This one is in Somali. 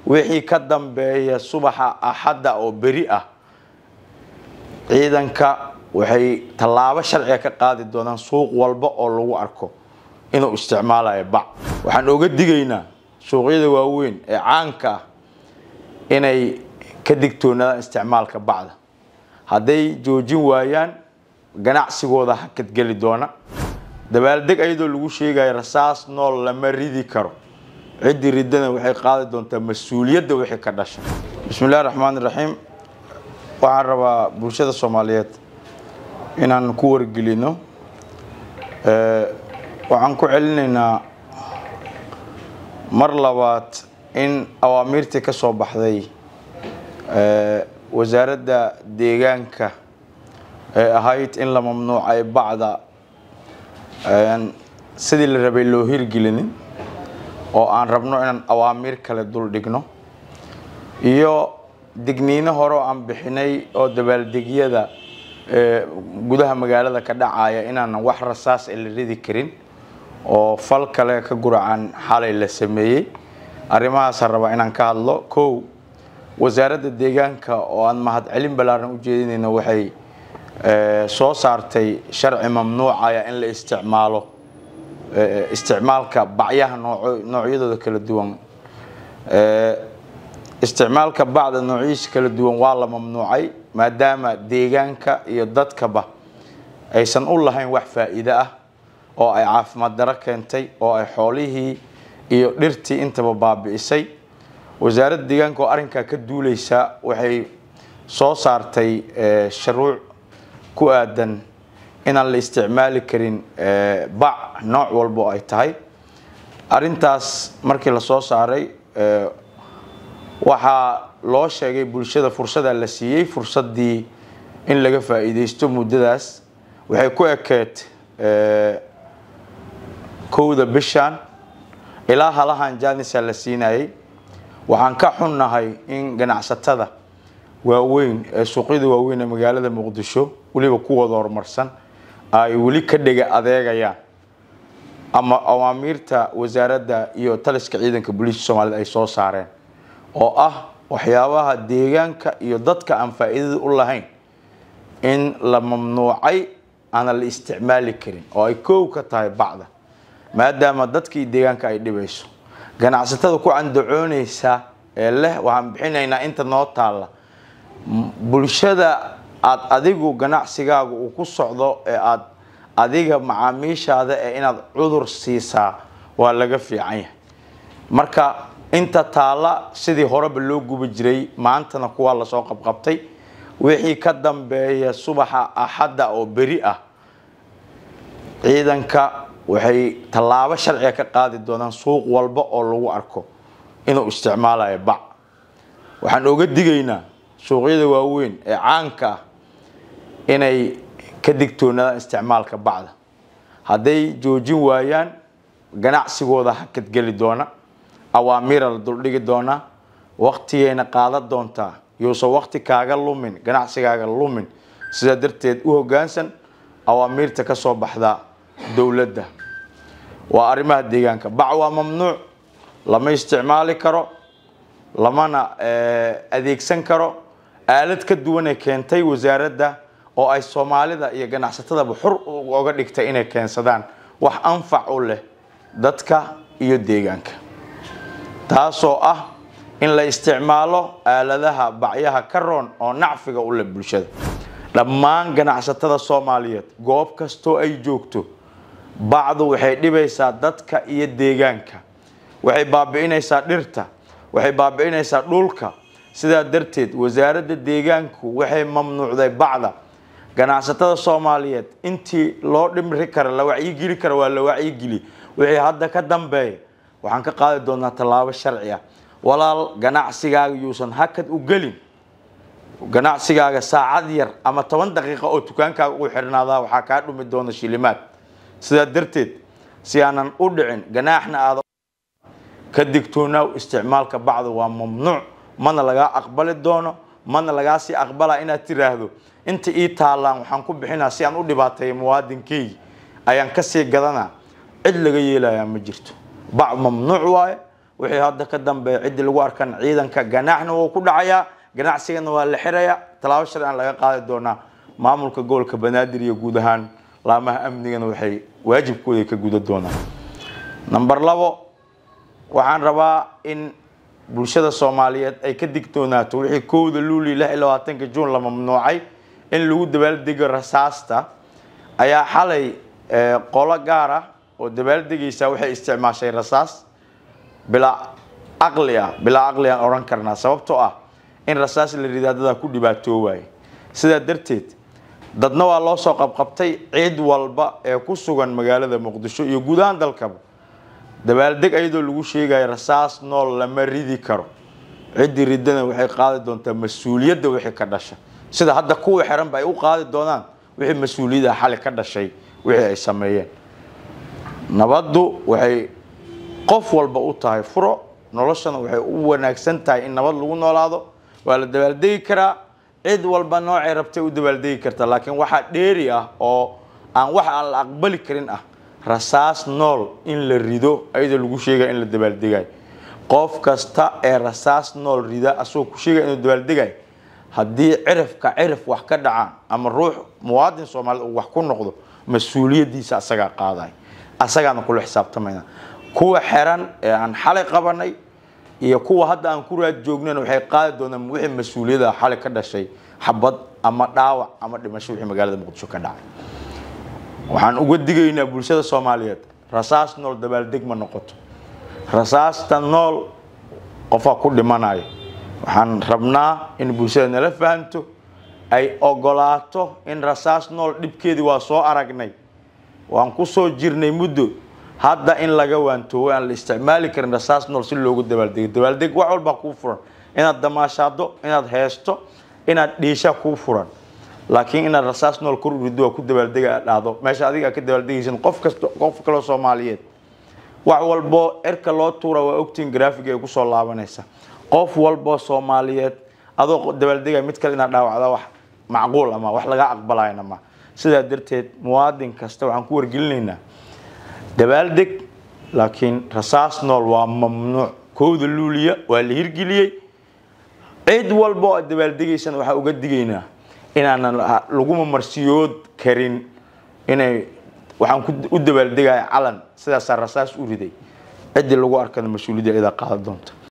wixii ka dambeeya subaxa axadda oo beri ah ciidanka waxay tallaabo sharciga ka qaadi doonaan suuq walba oo lagu arko inuu isticmaalayo bac waxaan oga digaynaa suuqyada waaweyn ee caanka ah inay ka digtoonaadaan isticmaalka bacda hadday joojin waayaan ganacsigooda hakadgeli doona dabaaldeg ayadoo lagu sheegayo rasaas nool lama ridi karo ciddii ridana waxay qaadi doontaa mas-uuliyadda wixii ka dhasha bismi illahi raxmaan iraxiim waxaan rabaa bulshada soomaaliyeed inaan ku wargelino waxaan ku celinaynaa mar labaad in awaamiirtii ka soo baxday wasaaradda deegaanka ee ahayd in la mamnuucay bacda sidii la rabay loo hirgelinin oo aan rabno inaan awaamiir kale dul dhigno iyo digniino hore oo aan bixinay oo dabaaldegyada gudaha magaalada ka dhacaya inaanan wax rasaas ee la ridi karin oo fal kale ka guracan xalay la sameeyey arrimahaasaan rabaa inaan ka hadlo kow wasaaradda deegaanka oo aan mahadcelin ballaaran u jeedinayno waxay soo saartay sharci mamnuucaya in la isticmaalo isticmaalka bacyaha noocyadooda kala duwan isticmaalka bacda noocyihiisa kala duwan waa la mamnuucay maadaama deegaanka iyo dadkaba aysan u lahayn wax faa'iide ah oo ay caafimaad daro keentay oo ay xoolihii iyo dhirtii intaba baabi'isay wasaaradda deegaanka oo arrinkaa ka duuleysa waxay soo saartay shuruuc ku aadan inaan la isticmaali karin bac nooc walba oo ay tahay arrintaas markii la soo saaray waxaa loo sheegay bulshada fursadaa la siiyey fursaddii in laga faa'iideysto muddadaas waxay ku ekeed kowda bishan ilaa halahan janisa la siinayay waxaan ka xunnahay in ganacsatada waaweyn ee suuqyada waaweyn ee magaalada muqdisho weliba kuwooda horumarsan ay weli ka dhega adeegayaan ama awaamiirta wasaaradda iyo taliska ciidanka booliiska soomaaliyed ay soo saareen oo ah waxyaabaha deegaanka iyo dadka aan faa'iidada u lahayn in la mamnuucay aanan la isticmaali karin oo ay koow ka tahay bacda maadaama dadkii deegaanka ay dhibayso ganacsatada ku candacoonaysa ee leh waxaan bixinaynaa inta noo taalla bulshada aad adigu ganacsigaaga uu ku socdo ee aad adiga macaamiishaada ee inaad cudur siisaa waa laga fiican yahay marka inta taalla sidii horeba loo gubi jiray maantana kuwaa lasoo qabqabtay wixii ka dambeeya subaxa axadda oo beri ah ciidanka waxay tallaabo sharciga ka qaadi doonaan suuq walba oo lagu arko inuu isticmaalayo bac waxaan oga digaynaa suuqyada waaweyn ee caanka ah inay ka digtoonaadaan isticmaalka bacda hadday joojin waayaan ganacsigooda hakadgeli doona awaamiira la duldhigi doonaa waktigayna qaadan doontaa yousan wakti kaaga lumin ganacsigaaga lumin sidaa darteed u hoggaansan awaamiirta ka soo baxda dowladda waa arrimaha deegaanka bac waa mamnuuc lama isticmaali karo lamana adeegsan karo aalad ka duwanay keentay wasaaradda oo ay soomaalida iyo ganacsatadaba xur oga dhigtay inay keensadaan wax anfac u leh dadka iyo deegaanka taasoo ah in la isticmaalo aaladaha bacyaha ka roon oo nacfiga u leh bulshada dhammaan ganacsatada soomaaliyeed goob kastoo ay joogto bacdu waxay dhibaysaa dadka iyo deegaanka waxay baabi'inaysaa dhirta waxay baabi'inaysaa dhulka sidaa darteed wasaaradda deegaanku waxay mamnuucday bacda ganacsatada soomaaliyeed intii loo dhimri kara la wacyigeli kara waa la wacyigeli wixii hadda ka dambeeya waxaan ka qaadi doonaa tallaabo sharci ah walaal ganacsigaaga yuusan hakad u gelin ganacsigaaga saacad yar ama toban daqiiqa oo dukaankaaga u xirnaadaa waxaa kaa dhumi doona shilimaad sidaa darteed si aanan u dhicin ganaaxna aada ka digtoonaaw isticmaalka bacda waa mamnuuc mana lagaa aqbali doono mana lagaa sii aqbalaa inaad tiraahdo inta ii taallaan waxaan ku bixinaa si aan u dhibaateeyo muwaadinkeygi ayaan kasii gadanaa cid laga yeelayaa ma jirto bac mamnuuc waaye wixii hadda ka dambeeya ciddii lagu arkan ciidanka ganaaxna wuu ku dhacayaa ganacsigana waa la xirayaa tallaabo sharcian laga qaadi doonaa maamulka gobolka banaadir iyo guud ahaan laamaha amnigana waxay waajibkooda ka guda doonaan number labo waxaan rabaa in bulshada soomaaliyeed ay ka digtoonaato wixii kowda luuli lix iyo labaatanka juun la mamnuucay in lagu dabaaldego rasaasta ayaa xalay qolo gaar ah oo dabaaldegaysa waxay isticmaashay rasaas bilaa aqli ah bilaa aqli aan odhan karnaa sababtoo ah in rasaas la ridaa dadaa ku dhibaatoowaaya sidaa darteed dadna waa loo soo qabqabtay ciid walba ee ku sugan magaalada muqdisho iyo guud ahaan dalkaba dabaaldeg ayadoo lagu sheegayo rasaas nool lama ridi karo ciddii ridana waxay qaadi doontaa mas-uuliyadda wixii ka dhasha sida hadda kuwa xiranba ay u qaadi doonaan wixii mas-uuliyadda xali ka dhashay wixii ay sameeyeen nabaddu waxay qof walba u tahay furo noloshana waxay u wanaagsan tahay in nabad lagu noolaado waa la dabaaldegi karaa cid walba noocay rabtay u dabaaldegi karta laakiin waxaa dheeri ah oo aan wax aan la aqbali karin ah rasaas nool in la rido ayadoo lagu sheegaya in la dabaaldegayo qof kasta ee rasaas nool rida asagoo ku sheegaya inuu dabaaldegayo haddii cirifka cirif wax ka dhacaan ama ruux muwaadin soomaaliyed uu wax ku noqdo mas-uuliyaddiisa asagaa qaadaya asagaana kula xisaabtamayna kuwa xeran ee aan xalay qabanay iyo kuwa hadda aan ku raad joognan waxay qaadi doonaan wixii mas-uuliyada xalay ka dhashay xabad ama dhaawac ama dhimasho wixii magaalada muqdisho ka dhacay waxaan uga digaynaa bulshada soomaaliyeed rasaas nool dabaaldeg ma noqoto rasaasta nool qofaa ku dhimanayo waxaan rabnaa in bulshada nala fahanto ay ogolaato in rasaas nool dhibkeedii waa soo aragnay waan ku soo jirnay muddo hadda in laga waantoowo aan la isticmaali karin rasaas nool si loogu dabaaldego dabaaldeg wax walbaa kuu furan inaad damaashaado inaad heesto inaad dhiisha kuu furan laakiin inaad rasaas nool kor urido waa ku dabaaldega aad dhahdo meesha adiga ka dabaaldegaysan qof kasta qof kaloo soomaaliyeed wax walbo erka loo tuura waa ogtiin grafig ay kusoo laabanaysa qof walbo soomaaliyeed adoo dabaaldegaya mid kale inaad dhaawacda wax macquul ama wax laga aqbalayna ma sidaa darteed muwaadin kasta waxaan ku wargelinaynaa dabaaldeg laakiin rasaas nool waa mamnuuc kowda luuliya waa la hirgeliyey cid walba oo aad dabaaldegaysana waxaa uga digaynaa inaanan laguma marsiyood karin inay waxaan u dabaaldegaya calan sidaasaa rasaas u riday ciddii lagu arkana mas-uuliyadda idaa qaadan doonta